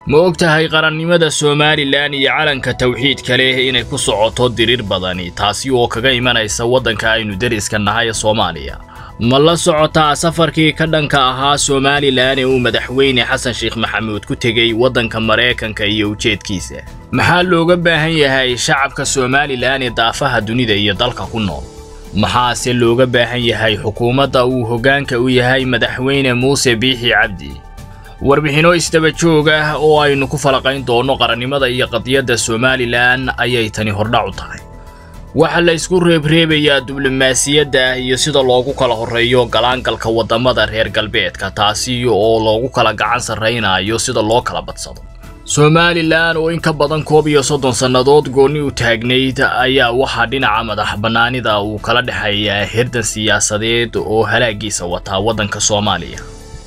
ma og tahay qarannimada somalilan iyo calanka tawxiidka leh inay ku socoto diriir badani taasi oo kaga imanaysa waddanka aynu deriska nahay ee soomaaliya ma la socotaa safarkii ka dhanka ahaa somalilan ee uu madaxweyne xasan sheekh maxamuud ku tegey waddanka maraykanka iyo ujeedkiisa maxaa looga baahan yahay shacabka somalilan ee daafaha dunida iyo dalka ku nool maxaase looga baahan yahay xukuumadda uu hoggaanka u yahay madaxweyne muuse biixi cabdi warbixinno isdaba joog ah oo aynu ku falaqayn doonno qarannimada iyo qadiyadda somalilan ayay tani hordhac u tahay waxaa la isku reebreebayaa diblomaasiyadda iyo sida loogu kala horreeyo galaangalka waddamada reer galbeedka taasi oo loogu kala gacan sarraynayo sida loo kala badsado somalilan oo in ka badan koob iyo soddon sannadood goonni u taagnayd ayaa waxaa dhinaca madax bannaanida uu kala dhexeeyaa hirdan siyaasadeed oo halaagiisa wataa waddanka soomaaliya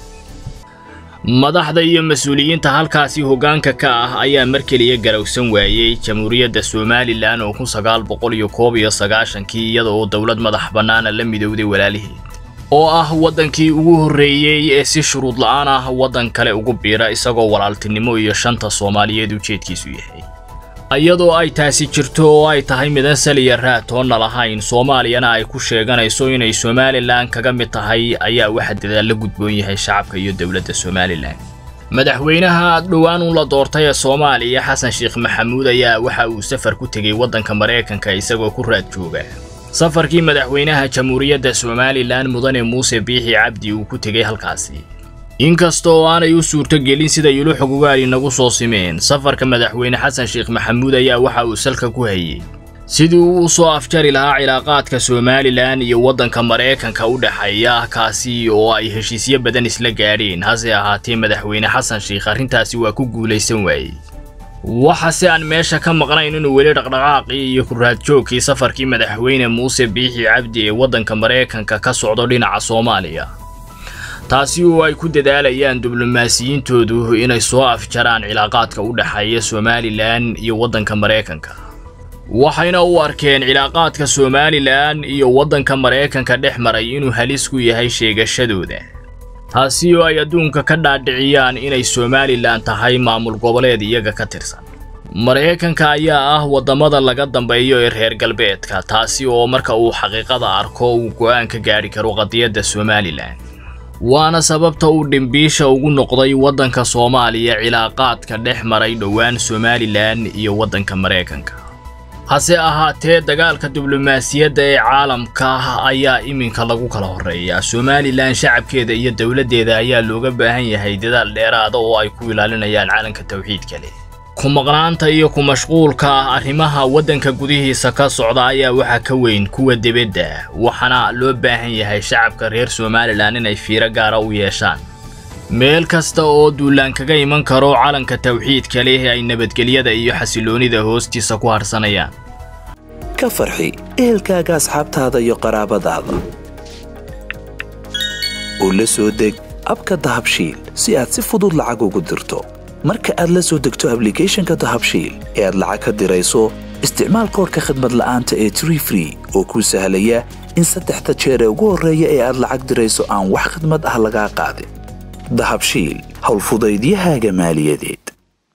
madaxda iyo mas-uuliyiinta halkaasi hoggaanka ka ah ayaa mar keliya garowsan waayey jamhuuriyadda somalilan oo kun sagaal boqol iyo koob iyo sagaashankii iyada oo dowlad madax bannaana la midowday walaaliheed oo ah waddankii ugu horreeyey ee si shuruud la'aan ah waddan kale ugu biira isagoo walaaltinimo iyo shanta soomaaliyeed ujeedkiisu yahay iyadoo ay taasi jirto oo ay tahay midan saliya raatoonna lahayn soomaaliyana ay ku sheeganayso inay somalilan kaga mid tahay ayaa waxa dadaal la gudboon yahay shacabka iyo dowladda somalilan madaxweynaha dhowaan un la doortay ee soomaaliya xasan sheekh maxamuud ayaa waxa uu safar ku tegey waddanka maraykanka isagoo ku raad jooga safarkii madaxweynaha jamhuuriyadda somalilan mudane muuse biixi cabdi uu ku tegey halkaasi inkasta oo aanay u suurto gelin sida yulu xogogaali nagu soo simeen safarka madaxweyne xasan sheekh maxamuud ayaa waxa uu salka ku hayey sidii uu u soo afjari lahaa cilaaqaadka somalilan iyo waddanka maraykanka u dhexeeya kaasi oo ay heshiisyo badan isla gaadheen hase ahaatee madaxweyne xasan sheekh arrintaasi waa ku guulaysan waayey waxase aan meesha ka maqnayn inuu weli dhaqdhaqaaqii iyo kuraadjoogkii safarkii madaxweyne muuse biixi cabdi ee waddanka maraykanka ka socdo dhinaca soomaaliya taasi oo ay ku dadaalayaan diblomaasiyiintoodu inay soo afjaraan cilaaqaadka u dhexeeya somalilan iyo waddanka maraykanka waxayna u arkeen cilaaqaadka somalilan iyo waddanka maraykanka dhex maray inuu halis ku yahay sheegashadooda taasi oo ay adduunka ka dhaadhiciyaan inay somalilan tahay maamul goboleed iyaga ka tirsan maraykanka ayaa ah waddamada laga dambeeyo ee reer galbeedka taasi oo marka uu xaqiiqada arko uu go'aan ka gaadhi karo qadiyadda somalilan waana sababta uu dhimbiisha ugu noqday waddanka soomaaliya cilaaqaadka dhex maray dhowaan somalilan iyo waddanka maraykanka hase ahaatee dagaalka diblomaasiyadda ee caalamka ayaa iminka lagu kala horreeyaa somalilan shacabkeeda iyo dowladdeeda ayaa looga baahan yahay dadaal dheeraada oo ay ku ilaalinayaan calanka tawxiidka leh ku maqnaanta iyo ku mashquulka arrimaha waddanka gudihiisa ka socda ayaa waxaa ka weyn kuwa debedda waxaana loo baahan yahay shacabka reer somalilan inay fiiro gaara u yeeshaan meel kasta oo duulaan kaga iman karo calanka tawxiidka leh ay nabadgelyada iyo xasiloonida hoostiisa ku harsanayaan ka farxi ehelkaaga asxaabtaada iyo qaraabadaada u la soo deg abka dahabshiil si aad si fudud lacag ugu dirto marka aad la soo degto ablicathonka dahabshiil ee aad lacag ka dirayso isticmaal koorka khadmad la'aanta ee tree free oo kuu sahlaya in saddexda jeer ee ugu horreeya ee aad lacag dirayso aan wax khadmad ah lagaa qaadin dahabshiil howlfudaydiyahaaga maaliyadeed